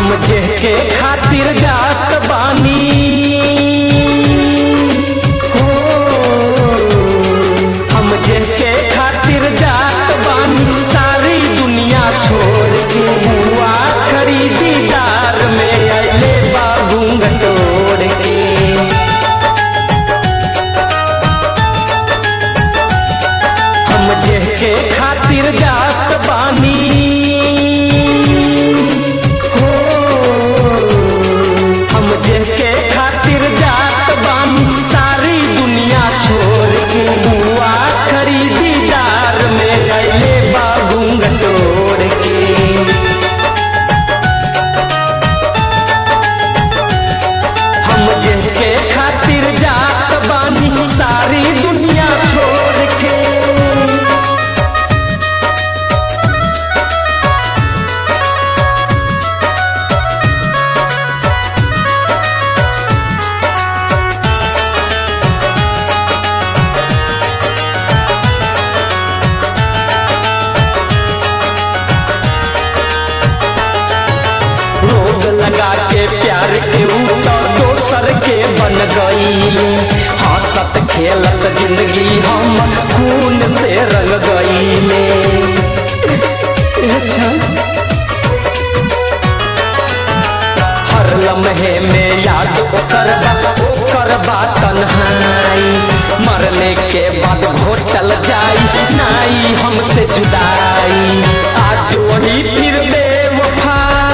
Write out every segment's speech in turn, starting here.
हम जेके खातिर जात बानी हो हम जेके खातिर जात बानी सारी दुनिया छोड़ के हुआ खरीदीदार में अले बाबू घटोड़ के हम जेके खातिर जात बानी हो हम जेके खातिर जात बानी सारी दुनिया छोड़ के बुआ खरीदीदार में गए बाबू गटोड़ के हम जेके खातिर जात बानी सारी दुनिया छोड़ के रोग लगा के प्यार के ऊपर दोसर के बन गईले हंसत खेलत जिंदगी हम खून से रंग गईले अच्छा हर लम्हे में याद ओकर बा ओकर बा तन्हाई मरने के बाद घोटल जाई नाई हमसे जुदाई आज वही फिर बेवफा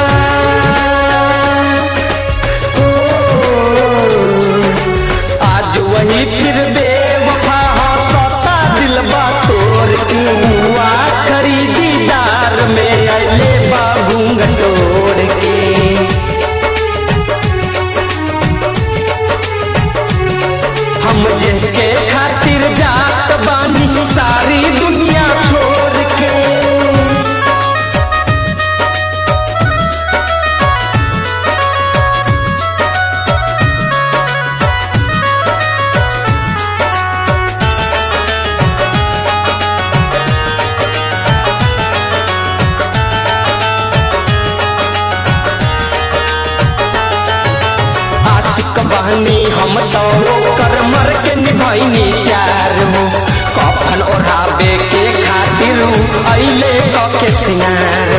आज वही फिर बेवफा हंसता दिलबा तोड़ के हुआ खरीदीदार में अले बाबू गटोड़ के हम जेके खातिर जात बानी सारी दुनिया छोड़ के आशिक बहनी हम तो कर मर के निभाइनी प्यार हो कफन ओढ़ावे के खातिर अइले क के सिंगार